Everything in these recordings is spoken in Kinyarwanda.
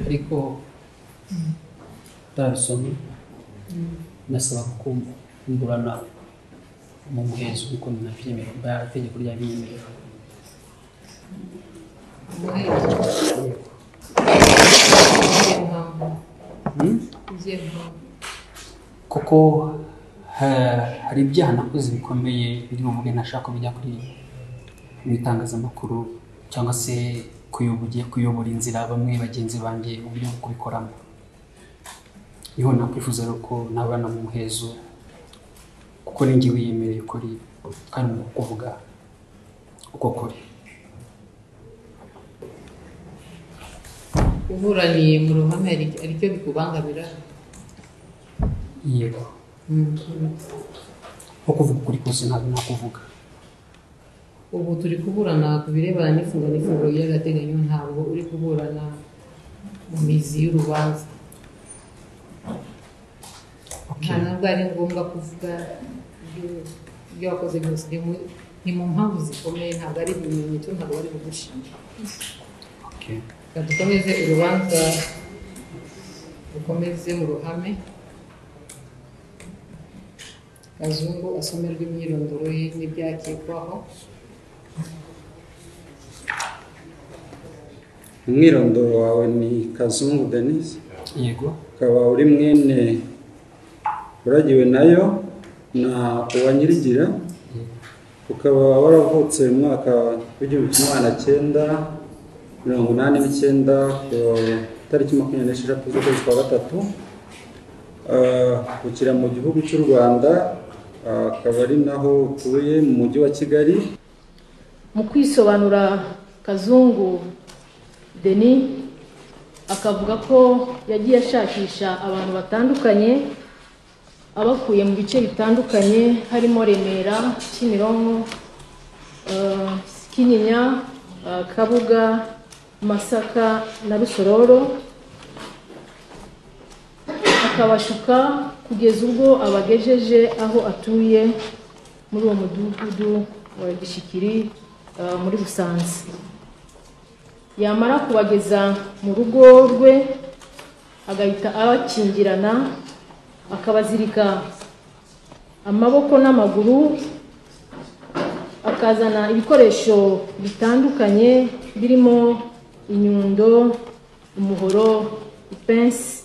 ariko utarabisoma nasaba kumburana mu muhezo kuko nabyemerewe bwa itegeko ryabinyemerera Hmm? kuko ha- hari ibyaha nakoze bikomeye biri bumuge ntashaka bijya kuri mu itangazamakuru cyangwa se kuyoboye kuyobora inzira bamwe bagenzi banjye mu buryo bwo kubikoramo niho nakwifuza rero ko nabana mu muhezo kuko ninjye wiyemereye ukuri kandi mu kuvuga uko kuri uburaniye mu ruhame hari aricyo bikubangamira yego nko kuvuga ukuri kose ntabwo nakuvuga ubu turi kuburana ku birebana n'ifunga n'ifungo ry'agateganyo ntabwo uri kuburana mu mizi y'urubanza nta nubwo ari ngombwa kuvuga ibyo- ibyo wakoze byose ni mu- ni mu mpamvu zikomeye ntabwo ari ibimenyetso ntabwo bari bugushinja Okay. reka dukomeze urubanza dukomeze mu ruhame kazungu asomerwa imyirondoro ye n'ibyakekwaho umwirondoro wawe ni kazungu denise yego ukaba uri mwene uragiwe nayo na uwanyirigira ukaba waravutse mu mwaka w'igihumbi kimwe magana cyenda mirongo inani n'icyenda ku itariki makumyabiri n'esheshatu z'ukwezi kwa gatatu Ah, ukira mu gihugu cy'u rwanda ah, akaba ari naho utuye mu mujyi wa kigali mu kwisobanura kazungu deni akavuga ko yagiye ashakisha abantu batandukanye abakuye mu bice bitandukanye harimo remera kimironko eh, kinyinya eh, kabuga masaka na rusororo akabashuka kugeza ubwo abagejeje aho atuye muri uwo mudugudu wa gishikiri eh, muri busanza yamara kubageza mu rugo rwe agahita abakingirana akabazirika amaboko n'amaguru akazana ibikoresho bitandukanye birimo inyundo umuhoro ipensi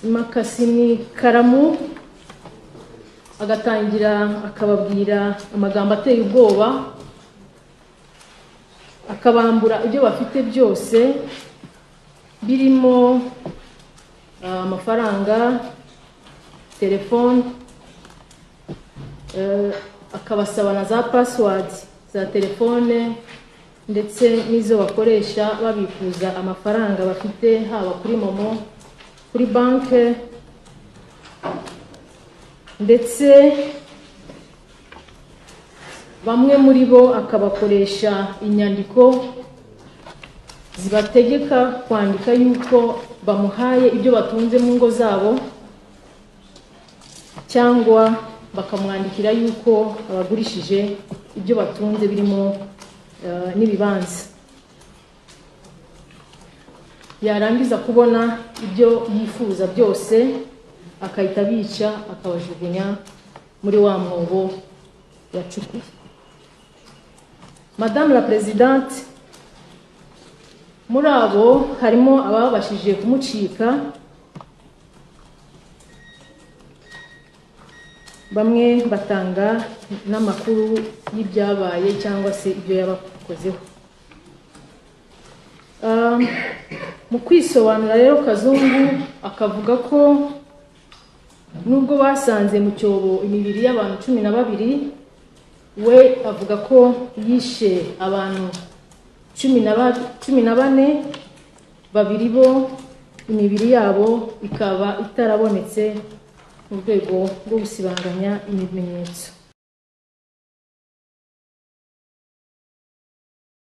imakasi n'ikaramu agatangira akababwira amagambo ateye ubwoba akabambura ibyo bafite byose birimo ah, amafaranga telefone eh, akabasaba na za pasiwadi za telefone ndetse n'izo bakoresha babikuza amafaranga bafite haba kuri momo kuri banki ndetse bamwe muri bo akabakoresha inyandiko zibategeka kwandika yuko bamuhaye ibyo batunze mu ngo zabo cyangwa bakamwandikira yuko abagurishije ibyo batunze birimo eh, n'ibibanza yarangiza kubona ibyo yifuza byose akahita abica akabajugunya muri wa mwobo yacukuye madamu la perezidante muri abo harimo ababashije kumucika bamwe batanga n'amakuru y'ibyabaye cyangwa se ibyo yabakozeho Um, mu kwisobanura rero kazungu akavuga ko nubwo basanze mu cyobo imibiri y'abantu cumi na babiri we avuga ko yishe abantu cumi na ba- cumi na bane babiri bo imibiri yabo ikaba itarabonetse mu rwego rwo gusibanganya ibimenyetso